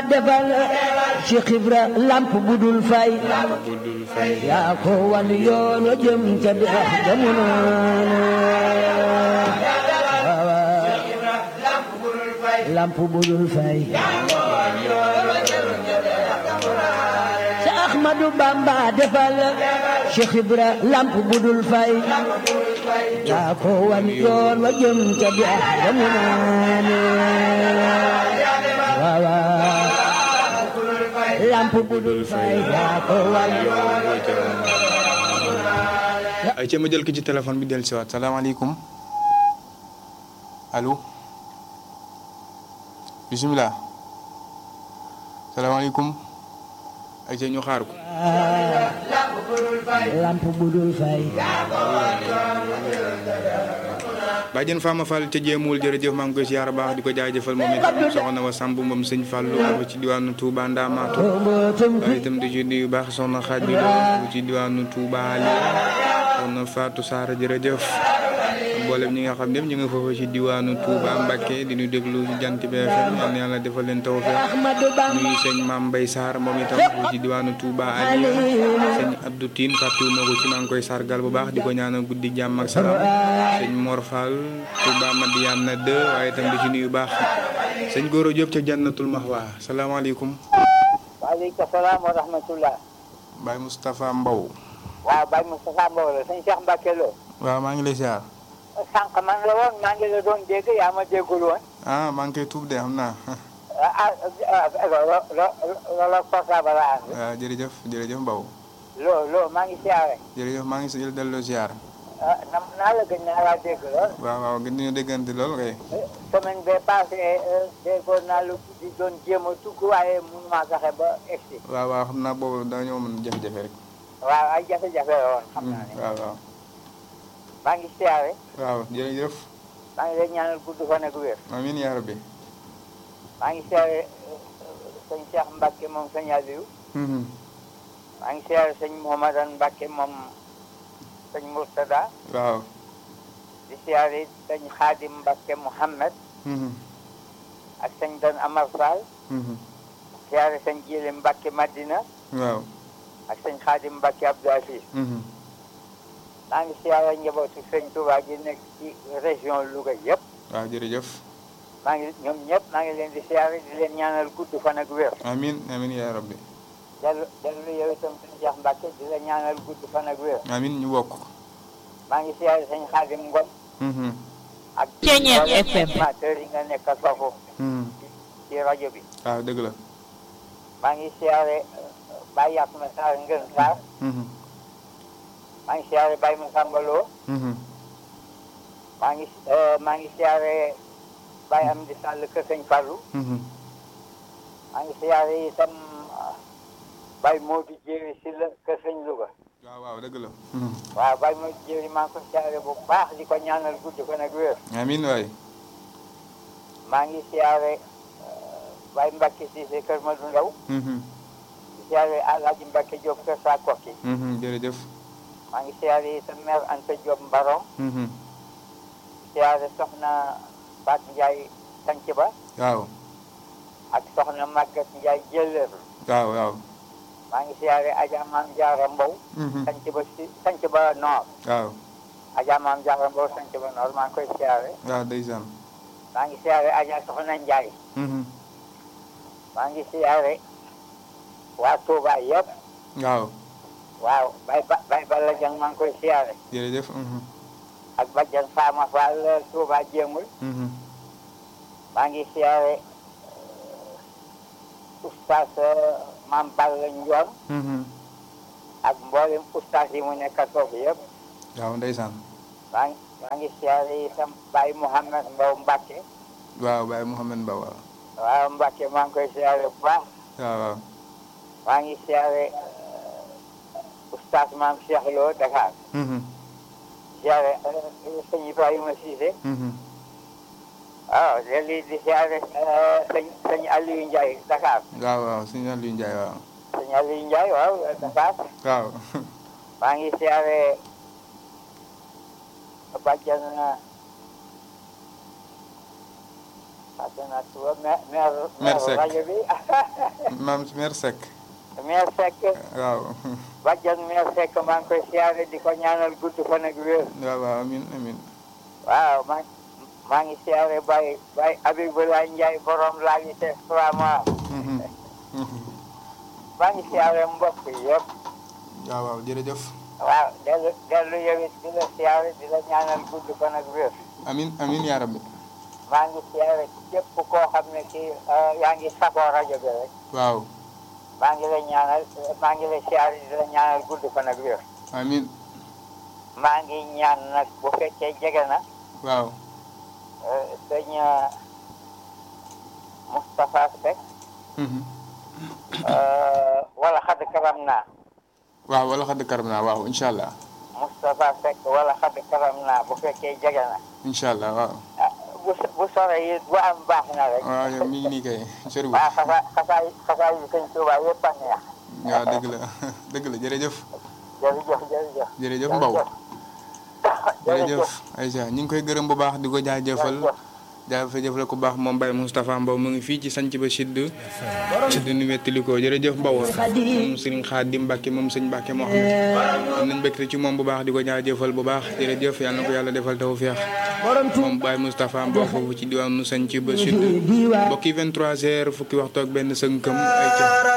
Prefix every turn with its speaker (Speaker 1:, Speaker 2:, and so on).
Speaker 1: defal Cheikh Ibra lamp budul fay
Speaker 2: budul fay
Speaker 1: yaa ko wan yoon wa jëm ca dex jamono lamp budul fay sa Ahmadu Bamba defal Cheikh Ibra lamp budul fay yaa ko wan yoon wa jëm ca dex jamono waaw lamp budul fay yaa ko wan yoon
Speaker 2: ay ca ma jël ki ci téléphone bi del siwaat salaamaaleykum allo bisimilah salaamaaleykum ay ca ñu xaar ko
Speaker 1: lamp budul fay
Speaker 2: bàjjen Fama Fall ca jéemul jërëjëf maa ngi koy siyaar baax di ko jaajëfal moom itam soxna wa Samb moom sëñ Fallou ak ci diwaanu Touba Ndamatou
Speaker 1: mbootum
Speaker 2: waaye itam di ci nuyu baax soxna Xaaj bi doon ci diwaanu Touba Ali soxna Fatou Sarr jërëjëf mboolem ñi nga xam ne ñu nga foofu ci diwaanu Touba Mbacké di ñu déglu ci jant bi FM yal na yàlla defal leen tawfeex
Speaker 1: Ahmadu Bamba
Speaker 2: nuyu sëñ Mame Mbaye Sarr moom itam foofu ci diwaanu Touba Ali sëñ Abdou Tine fàttewuma ko ci maa ngi koy sargal bu baax di ko ñaanal guddi jàmm ak salaam sëñ Mor Fall Touba Madiana 2 waaye itam di ci nuyu baax sëñ Goro Diop ca Jannatul Mahwa salaamaaleykum
Speaker 3: waaleykum salaam wa rahmatullah
Speaker 2: Baye Moustapha Mbow
Speaker 3: waaw Baye Moustapha Mbow la sëñ Cheikh Mbacke Lo
Speaker 2: waaw maa ngi lay siyaar
Speaker 3: sànq man la woon maa ngi la doon dégg yaa ma déggul woon
Speaker 2: ah maa ngi koy tuub de xam naa
Speaker 3: ah ah loo loo portable la ànd
Speaker 2: waaw jërëjëf jërëjëf Mbow
Speaker 3: loo loo maa ngi siyaare
Speaker 2: jërëjëf maa ngi si delloo siyaar
Speaker 3: ah nam naa la gën naa laa dégg lool
Speaker 2: waaw waaw gën nañu déggante lool kay
Speaker 3: semaine bee passé déggoon naa lu di doon jéem a tugg waaye mënu maa fexe ba egsi
Speaker 2: waaw waaw xam naa boobu dañoo mën jafe-jafe rek
Speaker 3: waaw ay jafe-jafe la woon xam naa ne
Speaker 2: waaw waaw
Speaker 3: maa ngi siyaare
Speaker 2: waaw jërëjëf
Speaker 3: maa ngi lay ñaanal gudd fan ak wér
Speaker 2: amiin yaa rabbi
Speaker 3: maa ngi siyaare sëñ Cheikh Mbacke moom sëñ Aliou
Speaker 2: Mhm.
Speaker 3: maa ngi siyaare sëñ Mouhamadan Mbacke moom sëñ Mourtada
Speaker 2: waaw
Speaker 3: di siyaare sëñ Xaadim Mbacke Mouhamed
Speaker 2: Mhm.
Speaker 3: ak sëñ Dan Amar Fall
Speaker 2: Mhm.
Speaker 3: siyaare sëñ Jili Mbacke Madina
Speaker 2: waaw
Speaker 3: ak sëñ Xaadim Mbacke Abdou Aziz
Speaker 2: Mhm.
Speaker 3: maa ngi siyaare njabootu sëñ Touba gi nekk ci région Louga yëpp
Speaker 2: waaw jërëjëf
Speaker 3: maa ngi ñoom ñëpp maa ngi leen di siyaare di leen ñaanal gudd fan ak wér
Speaker 2: amiin amiin yaa rabbi
Speaker 3: dellu dellu yow itam sëñ Cheikh Mbacke di la ñaanal gudd fan ak wér
Speaker 2: amiin ñu bokk
Speaker 3: maa ngi siyaare sëñ Xaadim Ngom
Speaker 2: Mhm.
Speaker 3: ak
Speaker 4: Ceeñeer
Speaker 3: mboolem
Speaker 4: FM.
Speaker 3: animateur yi nga nekkal foofu
Speaker 2: Mhm.
Speaker 3: ci rajo bi
Speaker 2: waaw dëgg la
Speaker 3: maa ngi siyaare Baye Yatma Sarr Ngën Sarr
Speaker 2: Mhm.
Speaker 3: maa ngi siyaare Baye Massamba Lo
Speaker 2: Mhm.
Speaker 3: maa ngi maa ngi siyaare Baye Amdi Sall kër Sëñ Fallou
Speaker 2: Mhm.
Speaker 3: maa ngi siyaare itam Baye Modou Jéeri si la kër Sëñ Louga
Speaker 2: waaw waaw dëgg la Mhm.
Speaker 3: waaw Baye Modou Jéeri maa ngi ko siyaare bu baax di ko ñaanal gudd fan ak wér
Speaker 2: amiin waay
Speaker 3: maa ngi siyaare Baye Mbacke Cissé kër Madou Ndaw
Speaker 2: Mhm.
Speaker 3: di siyaare Alhaji Mbacke Diop kër Sakoki
Speaker 2: Mhm. jërëjëf
Speaker 3: maa ngi siyaare itam maire Anta Diop Mbarom
Speaker 2: Mhm.
Speaker 3: siyaare soxna Faat Ndiaye sanc ba
Speaker 2: waaw
Speaker 3: ak soxna Maguette Ndiaye jëllër
Speaker 2: waaw waaw
Speaker 3: maa ngi siyaare Adja Maam Jaara Mbow
Speaker 2: Mhm.
Speaker 3: sanc ba si sanc ba Nord
Speaker 2: waaw
Speaker 3: Adja Maam Jaara Mbow sanc ba Nord maa ngi koy siyaare
Speaker 2: waaw ndeysaan
Speaker 3: maa ngi siyaare Adja Soxna Ndiaye
Speaker 2: Mhm.
Speaker 3: maa ngi siyaare waa Touba yëpp
Speaker 2: waaw
Speaker 3: waaw bay ba bay Balla Jang maa ngi koy siyaare
Speaker 2: jërëjëf Mhm.
Speaker 3: ak Badiane Fama Fall Touba jéemul
Speaker 2: Mhm.
Speaker 3: maa ngi siyaare oustaz Maam Balla Ndion
Speaker 2: Mhm.
Speaker 3: ak mboolem oustaz yi mu nekkal foofu yëpp
Speaker 2: waaw ndeysaan
Speaker 3: maa ngi maa ngi siyaare itam Baye Mouhamed Mbow Mbacke
Speaker 2: waaw Baye Mouhamed Mbaw waaw
Speaker 3: waaw Mbacke maa ngi koy siyaare bu baax
Speaker 2: waaw waaw
Speaker 3: maa ngi siyaare oustaz Maam Cheikh Lo Dakar
Speaker 2: Mhm.
Speaker 3: siyaare sëñ Ibrahima Cissé
Speaker 2: Mhm.
Speaker 3: waaw léegi di siyaare sëñ sëñ Aliou Ndiaye Dakar
Speaker 2: waaw waaw sëñ Aliou Ndiaye waaw
Speaker 3: sëñ Aliou Ndiaye waaw Dakar
Speaker 2: waaw
Speaker 3: maa ngi siyaare bàjjan fàtte naa tuba maire maire
Speaker 2: Maire Seck.
Speaker 3: rajo bi
Speaker 2: maam mère Seck
Speaker 3: maire Seck
Speaker 2: waaw
Speaker 3: bàjjan maire Seck maa ngi koy siyaare di ko ñaanal gudd fan ak wér
Speaker 2: waaw waaw amin amin
Speaker 3: waaw maa maa ngi siyaare Baye Baye Abibulaay Njaay borom laa ngi te vraiment
Speaker 2: Mhm. Mhm.
Speaker 3: maa ngi siyaare mbokk yëpp
Speaker 2: waaw waaw jërëjëf
Speaker 3: waaw dellu dellu yow it di la siyaare di la ñaanal gudd fan ak wér
Speaker 2: amin amin yaa rabbi
Speaker 3: maa ngi siyaare képp koo xam ne kii eh, yaa ngi safoo rajo bi rek
Speaker 2: waaw
Speaker 3: maa ngi lay ñaanal maa ngi lay siyaare di la ñaanal gudd fan ak wér
Speaker 2: amin
Speaker 3: maa ngi ñaan nag bu fekkee jege na
Speaker 2: waaw
Speaker 3: eh, sëñ eh, Moustapha Seck
Speaker 2: Mhm.
Speaker 3: eh, wala xadd karam naa
Speaker 2: waaw wala xadd karam naa waaw incha allah
Speaker 3: Moustapha Seck wala xadd karam naa bu fekkee jege na
Speaker 2: incha allah waaw
Speaker 3: ah bu bu soree it bu am baax na rek
Speaker 2: waaw yow mi ngi nii kay soriwul
Speaker 3: waaw xasaa xasaa xasaa yu sëñ Tuubaa yëpp a neex
Speaker 2: waaw dëgg la dëgg la jërëjëf
Speaker 3: jërëjëf jërëjëf
Speaker 2: jërëjëf Mbow jërëjëf Aïcha ñu ngi koy gërëm bu baax di ko jaajëfal jaajëfal ko bu baax moom Baye Moustapha Mbow mu ngi fii ci sanc ba sidd sidd nu wettali ko jërëjëf Mbow moom sëriñ Xaadim Mbàkke moom sëñ Mbàkke moo xam am nañ mbégte ci moom bu baax di ko jaajëfal bu baax jërëjëf yàlla na ko yàlla defal tawfeex
Speaker 1: borom tu
Speaker 2: moom Baye Moustapha Mbow foofu ci diwaanu sanc ba sidd
Speaker 1: diiwaan
Speaker 2: mbokki 23 heures fukki waxtu ak benn sënkam ay ca